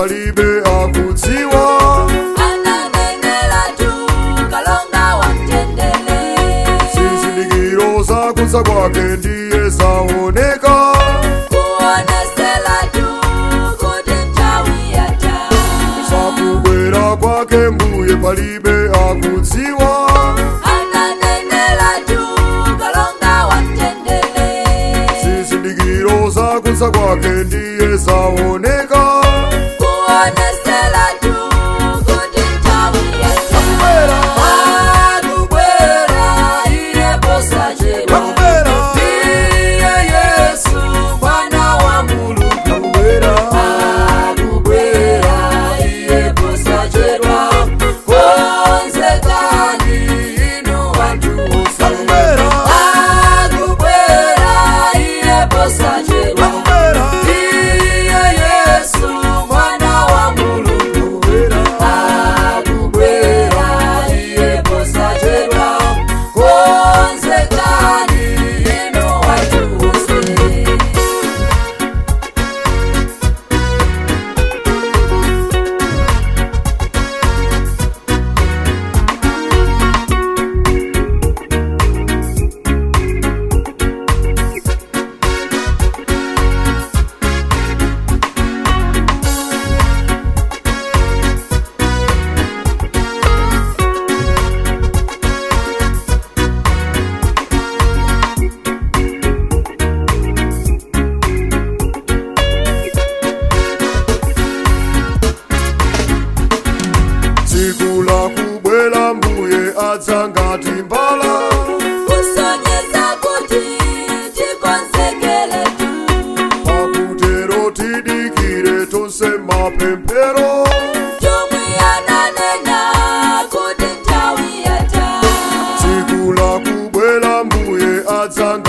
palibe akudziwa ananenera tu kalonga wa mtendere zizindikiro zakudza kwake ndiye zaoneka kuonesela tu kuti nthawi yatha zakubwera kwake mbuye palibe akudziwa ananenera tu kalonga wa mtendere zizindikiro zakudza kwake ndiye zaoneka kuonesela tu kuti nthawi yatha Akubwera. akubwera iye posachedwa Akubwera. iye yesu mwana wa mulungu akubwera akubwera iye posachedwa konzekani inu wantu wose akubwera akubwera iye posachedwa akubwera iye yesu mwana wa mulungu akubwera iye posachedwa konzekani inu wantu wose tsiku lakubwera mbuye adza ngati mbala kusonyeza kuti tikonzekele tu pakutero tidikire tonse mapemphero chomwe ananena kuti nthawi yatha tsiku lakubwera mbuye adza